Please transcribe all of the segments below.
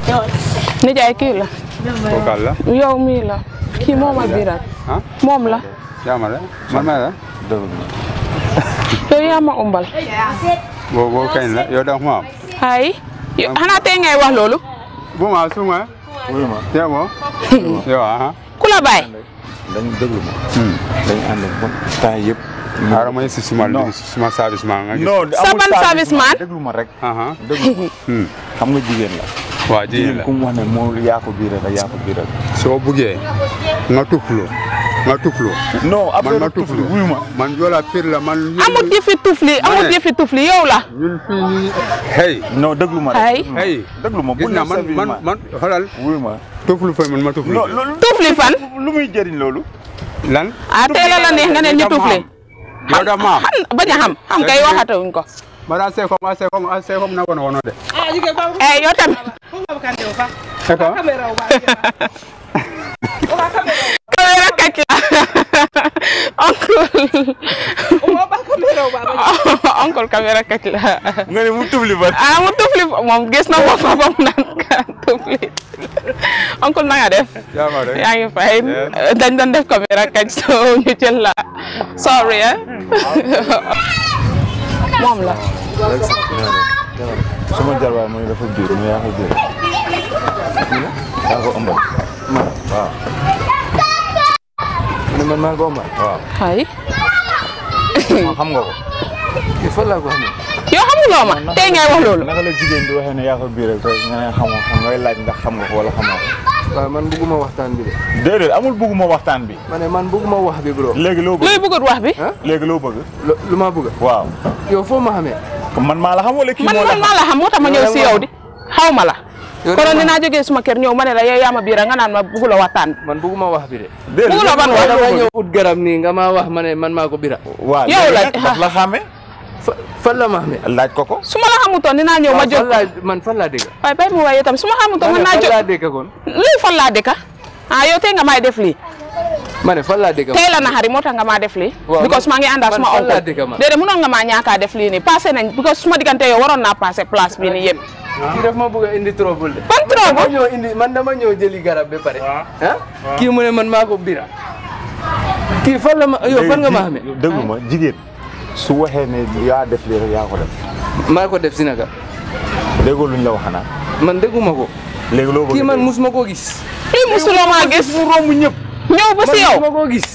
nijaay kii la Kokal la. yow mii la kii moom a biiral ah moom la yaa ma de man may la. yow yaa ma umbal boo boo kañ la yow da ma am. hay yow xanaa tey ngay wax loolu bu ma su ma. wuyu ma yaa ma. yow ah. ku la bàyyi dañ déglu ma dañ ànd ba temps yëpp xaaral ma si suma Non. suma service maa nga gis. non Sa ban service man? déglu ma rek ah déglu ma hmm. xam nga jigéen la waa jigéen jigéen la ku mu wax ne moo yaa ko biiral rek yaa ko biiral soo buggee nga tuflu nga tuflu. non man après ma tufli tuflu wuyu ma man Joola Pire la man. amut yëfi tufli amut ne. yëfi tufli yow la ñun fii nii. hey. non déglu ma Ay. rek hey. déglu ma gis bu naa ne man service man ma man xoolal wuyu ma tuflu fa man ma tuflu. non loolu tufli fan lu muy jëriñ loolu lan. ah tey la la neex nga ne ñu tufli yow da ma am. xam bañ a xam xam kay waxatawuñ ko Mara se kom se kom se kom na kono kono de. eh yow tamit Eko. caméra kàcc la oncle oncle caméra kàcc la nga ne mu tufli ba ah mu tufli moom gis na boppam ba mu naan ka tufli oncle na nga def Yaa ma de. yaa ngi fay Yes. dañ doon def caméra kàcc so ñu jël la sorry eh moom la suma jarbaay mooy dafa biir mu yaa ko biir yaa ko ëmbal man waaw ne man maa ko ëmbal waaw hay xam nga ko kii fan laa ko xamee yow xamuloo ma tey ngay wax loolu naka la jigéen di waxee ne yaa ko biiral te nga ne xamoo xam ngay laaj ndax xam nga ko wala xamoo ko waaw man bëgguma waxtaan bi de déedéet amul bëgguma waxtaan bi ma ne man bëgguma wax bi bro léegi loo bëgg luy bëggut wax bi léegi loo bëgg Lu- lu ma bëgg waaw yow foo ma xamee man maa la xam wala kii man moo la man maa la xam moo tax ma ñëw si yow di xaw ma la konoon dinaa jógee suma kër ñëw ma ne la yow yaa ma biira nga naan ma bëggula waxtaan bi man bëgguma wax bi de déedéet bëggula ban waaw wax dama ñëw ut garab nii nga ma wax ma ne man maa ko bira waaw yow la- léegi nag daf la xàmme Fa- fan la ma xamee laaj ko ko su ma la xamutoon dinaa ñëw ma waaw jóg fan laa man fan laa dégg waaye bay mu waaye tam su ma xamutoon ma mën ne naa fan jóg laa dégg kon lii fan laa dëkka ah yow tey nga may def lii ma ne fan laa dégg tey la naxari moo tax nga maa def lii Waaw, because maa ngi àndaa man suma fan laa oncle dëkk ma. déedéet mënoon nga maa ñaakaa def lii nii passé nañ because suma diggante yow waroon naa passé place bi nii yëpp kii daf ma bëgg a indi trouble de ban dama trouble ñëw indi man dama ñëw jëli garab ba pare ah kii mu ne man maa ko bira kii fan la ma yow fan nga ma xamee déglu ma jigéen su waxee ne yaa def lii rek yaa ko def maa ko def si naka déggoo luñ la wax xanaa man dégguma ko léegi loo bëgg kii man dégg. musuma koo gis lii musuloo maa gis mu romb ñëpp ñëw ba si yow man musuma koo gis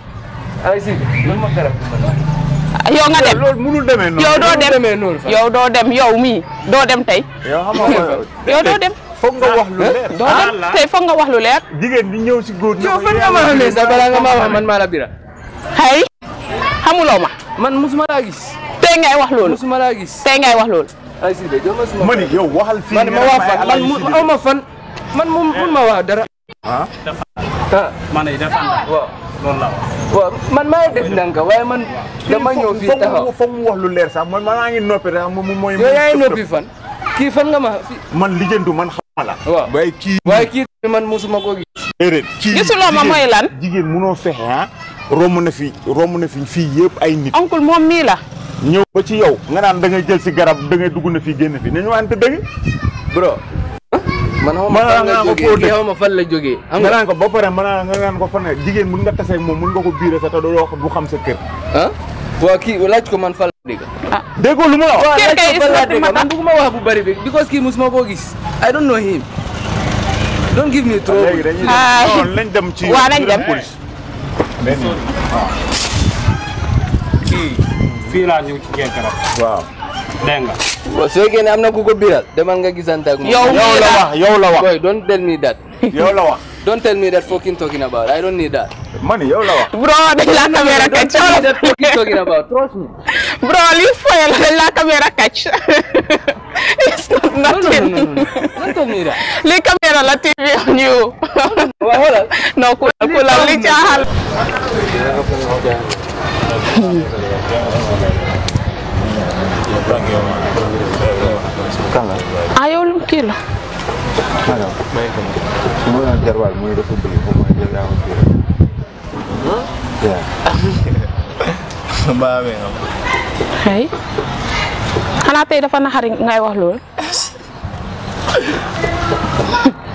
ay si man ma garab bi man yow nga dem loolu munul demee noonu yow doo mu dem demee noonu fa yow doo dem yow mii doo dem tey yow xam nga yow doo dem foog nga wax lu leer doo dem tey foog nga wax lu leer jigéen di ñëw si góor yow fan nga ma xamee sax balaa nga maa wax man maa la bira hay xamuloo ma man musuma laa gis tey ngay wax loolu musuma laa gis tey ngay wax loolu ay si de jox ma suma ma ni yow waxal fii man ma nga waa ne fan man mu aw ma fan man mu mun ma wax dara ah ah man yi defanda waaw loolu la wax waaw man maa def ndànk waaye man dama ñëw fii taxaw foog mu wax lu leer sax man maa ngi noppi rek moom mooy yow yaay noppi fan kii fan nga ma fi man lijjantu man xama la waaw waaye kii waaye kii man musuma koo gis déedéet kii gisuloo ma jigéen- mooy lan jigéen munoo fexe ah romb na fi romb na fi fii yëpp ay nit oncle moom mii la ñëw ba ci yow nga naan da ngay jël si garab da ngay dugg na fii génn fii nañu wante dëgg bro man xaw ma Man fan nga la ko jógee koo kii def. xaw ma fan la jógee xam nga nga naan ko ba pare mën naa nga naan ko fan ne jigéen mun nga taseeg moom mun nga ko biire sa te doo wax du xam sa kër ah waaw kii laaj ko man fan la dégg déggoo lu mu la wax waaw Kii laaj kay ko fan la is not dégg matter. man bëgguma wax bu bari bi because kii musuma koo gis I don't know him don't give me trouble léegi dañuy Ah. dem non lañ dem ci Waa, nañ ñu dem. police kii fii laa ñëw ci ngeen garab waaw dégg nga waaw soo génnee am na ku ko biral demal nga gisante ak moom yow yow mii la la wax yow la wax boy don't tell me that yow la wax don't tell me that fucking talking about I don't need that man yow la wax bro dañ la caméra don't kacc tell me that fucking talking about trust me bro lii foye la dañ la caméra kacc it's not no no no nothing no no don't tell me that lii caméra la TV on you waaw xoolal non ku ku la li caaxal kan la ah yow lu kii la alors su ma doon jarwaal muy dafa bëgg foofu mooy jël yaa ko biire hey xanaa tey dafa naxari ngay wax loolu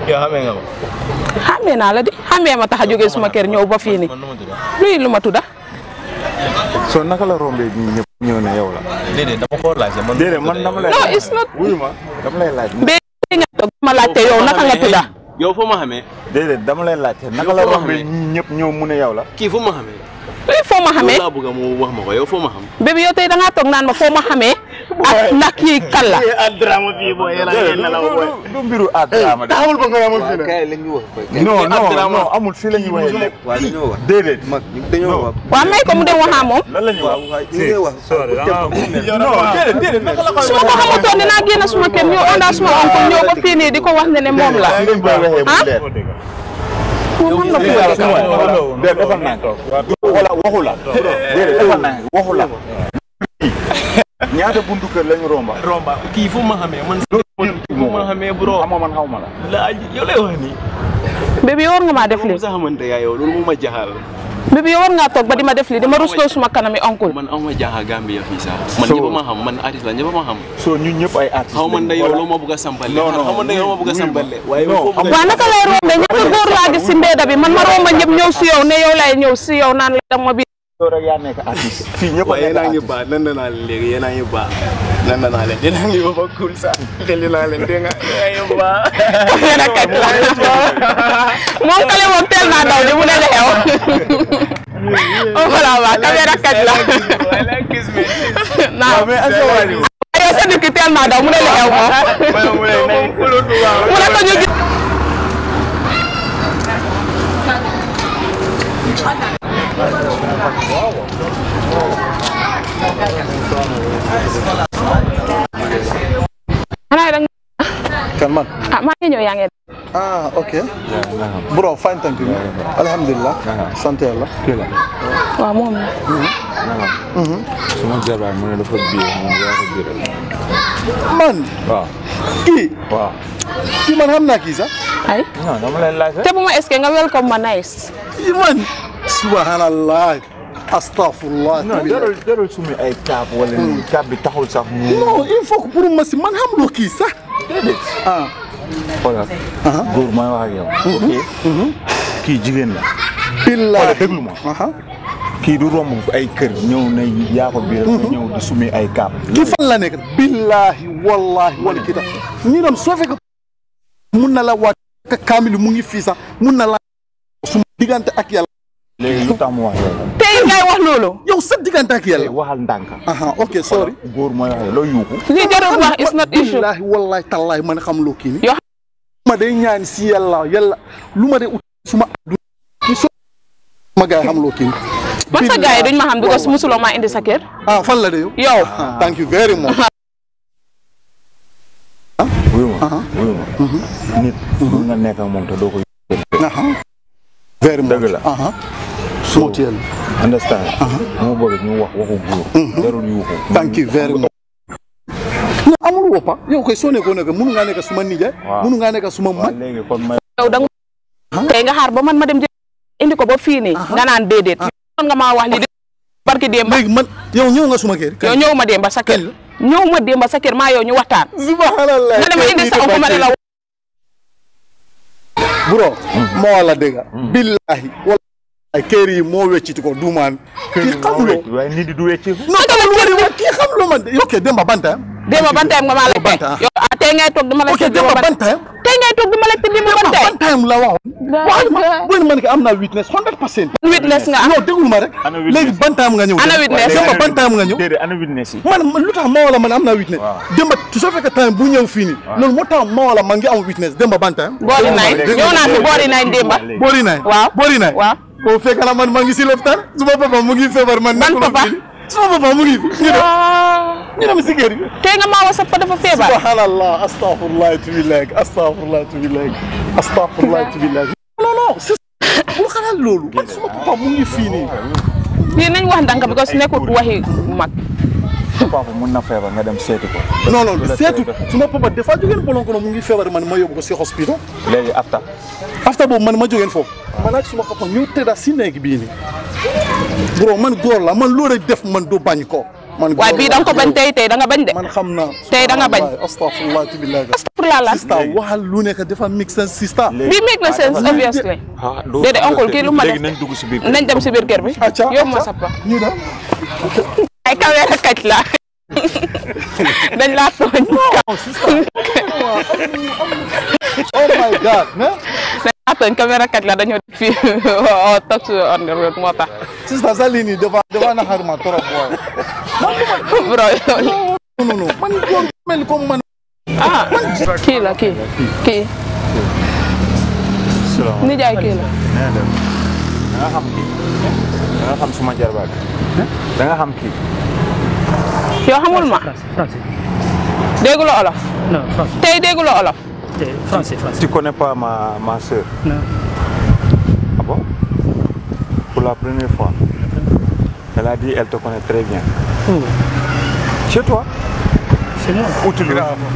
yow xamee nga ko. xàmmee naa la di xàmmee ma tax a jógee suma kër ñëw ba fii nii man nu ma tudd. luy lu ma tudda soo naka la rombee ñi ñëpp ñëw ne yow la. déedéet dama ko laajte man. déedéet man dama lay. non it's not wuyu ma dama lay laaj. bee nga toog ma laajte yow naka nga tudda yow foo ma xamee déedéet dama lay laajte naka Yow la foo ma rombee xamee? ñi ñëpp ñëw mu ne yow la. kii foo ma xamee luy foo ma xamee loolu laa bëgg a mu wax ma ko yow foo ma xam bébé yow tey da ngaa toog naan ma foo ma xamee ak ndax kii kan la déedéet du du mbiru Adrama de. taxawul ba nga yamal fii kay la ñu wax. non non non amul fii la ñuy waxee lépp. waaw dañoo wax déedéet. mag dañoo wax waaw may ko mu dem waxaa moom lan la ñuy wax. waaw ñu ngi wax non déedéet déedéet naka la koy su ma ko xamutoon dinaa génn suma kër ñëw ondaa suma oncle ñëw ba fii nii di ko wax ne ne moom la fi ngeen koy waxee mu ah leer. moom mën na fu ma dëkk déedéet defal naa ko. wala waxu la. déedéet defal naa ko waxu la. ñaata buntu kër lañu romba. romba kii foo ma xamee man foo ma xamee bro xamoo man xaw ma la. laaj yow lay wax nii bébé yow war nga maa def moom lii sax xamante yaa yow loolu moo ma jaxal bébé yow war ngaa toog ba di ma def lii di ma rusloo suma kanami oncle man am ma jaaxa Gambia fii sax man So- ñëpp ma xam man artiste la ñëpp ma xam soo ñun ñëpp ay artistes xaw man da yow lañu. loo ma bëgg a sampale Non, non, xaw man da yow loo ma bëgg a oui, sampale oui. waaye Non, foo bëgg a waaw naka lay rombee ñaata góor laa gis si mbedda bi man ma romba ñëpp ñëw si yow ne yow lay ñëw si yow naan la dama bi yow rek yaa nekk artiste. fii ñëpp a waaye nekk yéen a ngi artiste. baax nan naa leen léegi yéen a ngi baax nan naa leen yéen a ngi ba cool sax xeli naa leen dégg nga yéen a ngi baax yéen a kat la moom kale moom teel naa daw di mu ne la xew voilà waaw caméra kat la naaw mais est-ce que waa ji- yow sa nit ki teel naa daw mu ne la xew moom mu ne ko ñu gis xanaa da nga kan man ah maa ngi ñëw yaa ngi ah ok bro fine thank you alhamdulillah sant yàlla waaw moom la suma jabar mu ne dafa biir moom yaa ko biiral. man waaw kii waaw. kii man xam naa kii sax ay non dama leen laaj rek. te bu ma est-ce que nga welcome ma nice kii man subhanallah astaghfirullah non jarul jarul sumi ay kaab wala nii kaab bi taxul sax mu. non il faut que pour ma si man xam loo kii sax déedéet. ah xoolal. góor mooy wax ak yow. ok. kii jigéen la. billahi xoolal déglu ma. aha kii du romb ay kër ñëw na yaa ko biiral. nga ñëw di sumi ay kaab. kii fan la nekk billahi wallahi wala kii tax ñu dem soo fekk mun na la waat ka kaamil mu ngi fii sax mun na la suma diggante ak yàlla léegi lu tax mu wax yow. tey ngay wax loolu yow sa diggante ak léegi yàlla waxal ndànk. aha ok sorry góor mooy wax yow loo yuuxu. li jarul wax is not issue billahi wallahi tallahi man xam loo kii ni Yoo ma day ñaan si yàlla yàlla lu ma day ut suma àdduna ni so ma gaay xam loo kii ni man sa gars yi duñ ma xam because musuloo maa indi sa kër ah fan la de yow yow ah, thank you very much wuyu ma wuyu ma. nit mun nga nekk ak moom te doo ko aha very much Dëgg la. aha suma ci yàlla understand. moo bëgg ñu wax waxu góor. jarul yuuxu. thank you very much non amul woppa yow koy soo nekkoon nekk munu ngaa nekk suma nijaay Waaw. munu ngaa nekk suma waaw mag léegi kon may. yow da nga tey nga xaar ba man ma dem jël indi ko ba fii nii nga naan déedéet man nga maa wax li di barki démba léegi man yow ñëw nga suma kër yow ñëw ma démba sa kër ñëw ma démba sa kër maa yow ñu waxtaan subhanallah nga dem indi sa oncle ma ne la bro moo wala dégg billahi wallahi kër yi moo wecciti ko duumaan kii xamuloo waaye nit di du wecci. non dama lu wari wax kii xamuloo man ok Demba Banta démba ban time nga maa la Banta. yow ah tey ngay toog dama la ok Demba Banta tey ngay toog dama la tëdd démba ban Demba time Banta la waxoon wax ma booy man ki am naa witness 100 percent witness nga am non déglu ma rek Ana witness. léegi Bantaam nga ñëw Ana witness. Demba Bantaam nga ñëw déedéet ana witness yi. man man lu tax ma wala man am naa witness Waaw. Demba su soo fekkee time bu ñëw fii nii loolu moo tax ma wala man ngi am witness Demba Bantaam boori nañ ñëw naa fi boori nañ démba boori naay waaw boori naay waaw boo fekk na man maa ngi si lopitaan suma papa mu ngi feebar man Ban nekkul papa? fii suma papa mu ngi fi ñu dem ñu dem si kër gi tey nga maa wasa pa dafa feebar subhanallah astaghfirullah tubi léegi astaghfirullah tubi léegi astaghfirullah tubi léegi non non c'est bu xalaat loolu man suma papa mu ngi fii nii lii nañ wax ndànk because nekkul waxi mag sa papa mun na feebar nga dem seeti ko. non non seetu suma papa des fois jógeen bolon kono mu ngi feebar man ma yóbbu ko si hospital léegi afta. after boobu man ma jógeen foofu man ak suma papa ñu tëdda si néeg bii nii bro man góor la man loolu rek def man du bañ ko man waaye bii da nga ko bañ tey tey da nga bañ de man xam naa Tey da nga bañ. astafurlah tibillahi pour la lan sista waxal lu nekk dafa mix sense sista bi make na sense obviously ah doo déedéet oncle kii lu ma def léegi nañ dugg si biir nañ dem si biir kër bi acca yóbbu ma sappa ñu dem ay caméra kàcc la dañ laa tooñ oh my god mais dañ laa tooñ caméra kàcc la dañoo def fii toog si on the road moo tax sista sa lii nii dafa dafa naxar ma trop waaye bro yow non non non man yow mel comme man ah kii la kii kii nijaay kii la nee dem da nga xam kii da nga xam suma jarbaat da nga xam kii yow xamul ma Français. dégguloo olof Non, français. tey dégguloo olof C'est Français, français. tu connais pas ma ma sœur Non. ah bon pour la première fois elle a dit elle te connaît très bien Oh, chez toi c'est moi. où tu le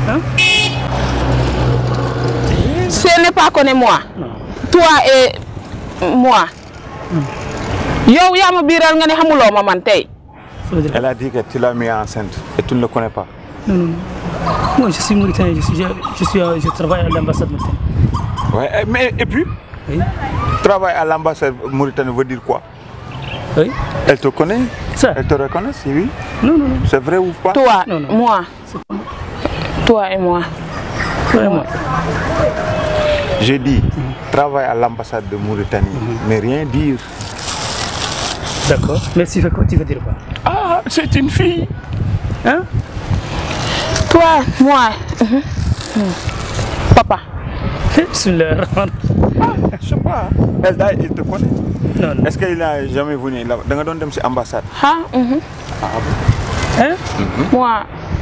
ce n'est pas connu moi Non. toi et moi yow yaa ma biiral nga ne xamuloo ma man tey Ça veut dire- elle a dit que tu l'as mis enceinte et tu ne le connais pas Non, non, non. Moi, je suis mauritanien. Je, suis, je, je suis, euh, je travaille à l'ambassade mauritanienne. ouais et- mais et puis Oui. travail à l'ambassade Mauritanie veut dire quoi Oui. elle te connaît Ça. elle te reconnaît oui Non, non, non. c'est vrai ou pas toi Non, non. moi toi et moi Vraiment. J'ai dit travail à l'ambassade de Mauritanie, mais rien dire. D'accord. Mais tu, fais quoi, tu veux dire quoi Ah, c'est une fille. Hein toi moi mhm. Hmm. papa Bismillah ar-Rahman. Je sais pas. Elle, elle te connaît. Non, non. Est-ce qu'il n'a jamais venu là Da nga doon dem ci ambassade. ah mhm. Hein moi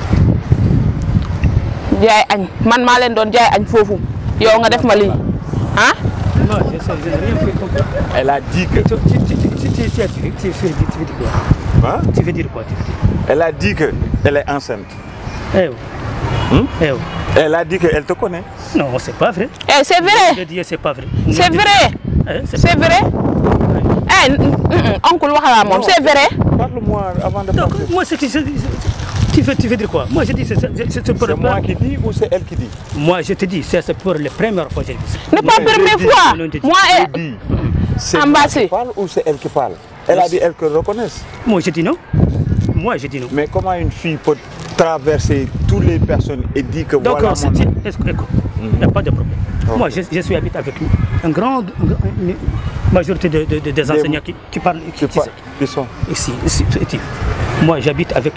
jaay añ man maa leen doon jaay añ foofu yow nga def ma lii ah Non, je sais, je n'ai rien fait comprendre. Elle a dit que. Tu, tu, tu, tu, tu, tu, tu, tu, tu, tu, tu veux dire quoi Hein? Tu veux dire quoi tu veux dire Elle a dit que elle est enceinte. Eh oh. Hmm? Eh oh. Elle a dit qu'elle te connaît. Non, c'est pas vrai. eh c'est Je vrai dis c'est pas vrai. c'est vrai Eh, c'est c'est vrai eh n- n- oncle waxalaa moom c'est vrai Parle-moi avant de Donc, partir. moi, c'est que je- tu veux, tu veux dire quoi Moi, je dis, c'est c'est- c'est- c'est pour C'est le moi plan. qui dis ou c'est elle qui dit Moi, je te dis, c'est c'est pour la première fois que je dis ça. n'est pas je première dis, fois non, je dis. moi Je eh, dis. C'est moi Ambassé. qui parle ou c'est elle qui parle Elle a dit elle que reconnaisse. Moi, je dis non. Moi, je dis non. Mais comment une fille peut traverser toutes les personnes et dire que Donc, voilà c'est- mon c'est- est-ce que- écoute, il n'y a pas de problème. Moi, je, je suis habité avec une grande une- une majorité de, de- de- des enseignants qui, qui parlent qui, qui, qui- pa- qui sont ici, ici, ici. Moi, j'habite avec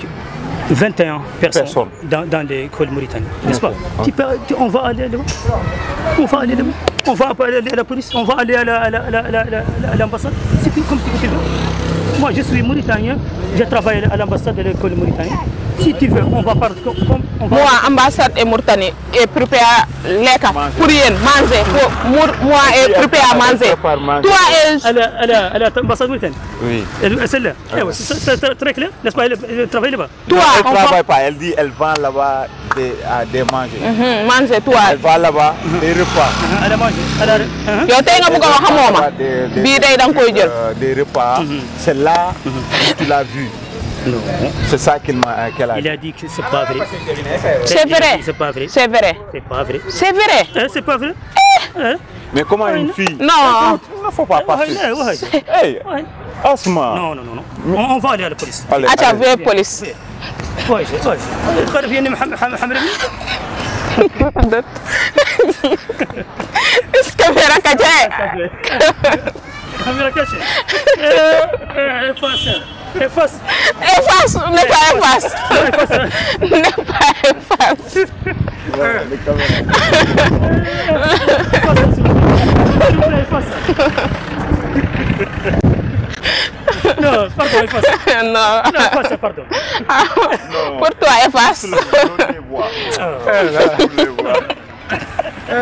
21 personnes, Personnes. dans, dans l'école mauritanienne. N'est-ce pas Tu peux- tu- On va aller là-bas. On va aller là-bas. On va pas aller à la police. On va aller à la- à la- à la- à la- à la- à l'ambassade. C'est tout comme tu veux. Moi, je suis mauritanien. Je travaille à l'ambassade de l'école mauritanienne. Si tu veux, on va parler. comme- comme- on va- moi ambassade et Mauritanie et prépare lekka pour yéen manger pour Mour- moi et prépare à manger prépare manger. toi et à la- à la- à l'ambassade mauritanienne. Oui. Elle- Celle-là. Eh ouais, c'est c'est- c'est très clair, n'est-ce pas Elle elle travaille là-bas. toi non, elle on ne va travaille pas. Elle dit elle vend là-bas des, à des manger. Mhm, manger toi Elle va là-bas des repas. Elle a mangé. Elle a- hein? yow tey nga bëgg a wax xamoo ma Des- des- bii day da nga koy jël euh, des repas. C'est là où tu l'as vu. Non. C'est ça qu'il m'a qu'elle a Il dit. a dit que c'est pas vrai. c'est Il a vrai dit C'est pas vrai. c'est vrai C'est pas vrai. c'est vrai Hein, c'est pas vrai. Hein? Mais comment une fille non Il ne faut pas partir. Ouais, ouais, ouais. Hey, Ouais. Asma. Non, non, non, non. On, on va aller à la police. Allez, acca allez. veuillez police Ouais, ouais, ouais. تعرف يعني محمد محمد محمد caméra ka jaye caméra cachée. Efface. Efface. efface n'est pas efface n'est pas efface Efface. Non, pardon, efface. non Non, efface, pardon. pour toi efface Tous les voix. Tous les voix.